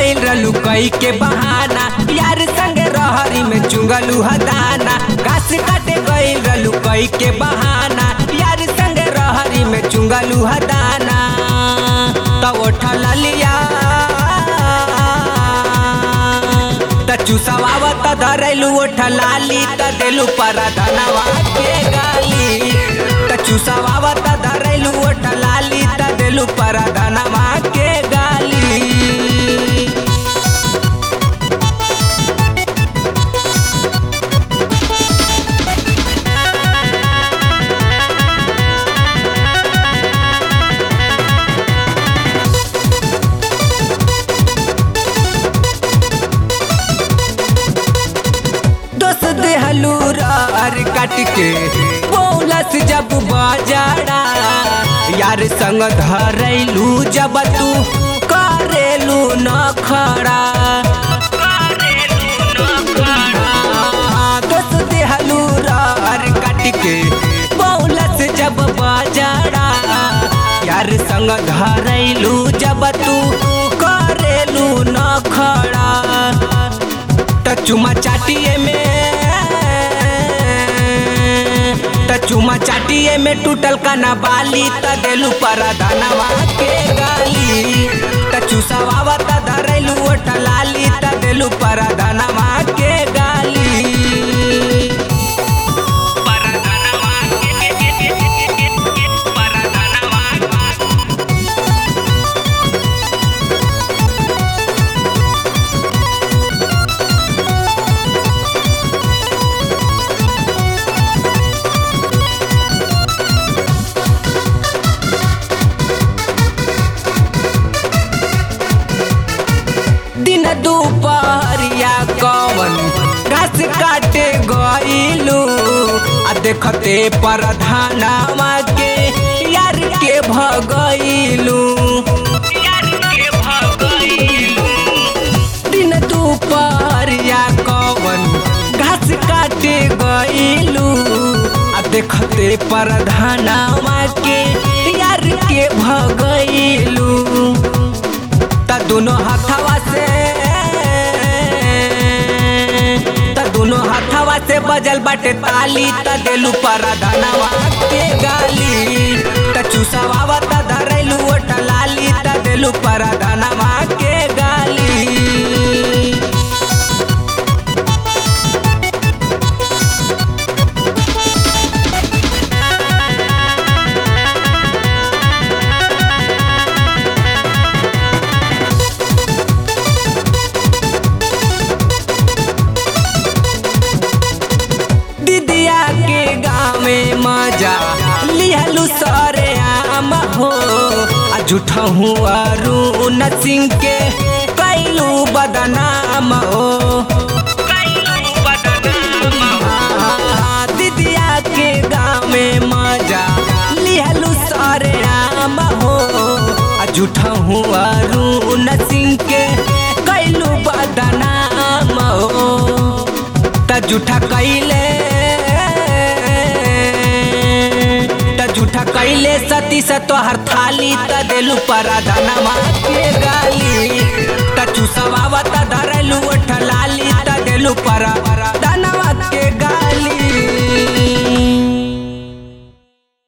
गइल रहलू कई के बहाना यार संगे रहरी में चुंगलू हदाना घास काटे गइल रहलू कई के बहाना यार संगे रहरी में चुंगलू हदाना त उठल लिया त चुसवावत धरैलू ओठलाली त देलू पर धनवा के गाली त चुसवावत धरैलू ओठलाली त देलू पर धनवा के गाली दोस्त देहलू रार काट के बोलस जब बाजारा यार संग धरैलू जब तू करेलू न खड़ा दोस्त देहलू रार काट के बोलस जब बाजारा यार संग धरैलू जब तू करेलू न खड़ा त चुमा चाटिए में त चुमा चाटिए में टूटल कना बाली त देलू पर धनवा के गाली त चुसवावा त धरैलू ओटलाली त देलू पर धनवा के गाली दिन दोपहरिया कवन घास काटे गइलू आ देखते प्रधानवा के यार के भगइलू दिन दोपहरिया कवन घास काटे गइलू आ देखते प्रधानवा के यार के भगइलू त दोनों हाथवा से त दोनों हाथवा से बजल बाटे ताली त देलू पर धनवा के गाली त चुसवावा त धरैलू ओटलाली त देलू पर धनवा के गाली दीदिया के गाँव में मजा लिहलू सरे आम हो आ झूठा हुआ अरुण सिंह के कैलू बदनाम हो आ, दीदिया के गाँव में मजा लिहलू सरे आम हो आ झूठा हुआ अरुण सिंह के कैलू बदनाम हो त झूठा कैले त झूठा कैले सती से तोहर थाली त देलू पर धनवा के गाली त चुसवावा त धरलू ओठलाली त देलू पर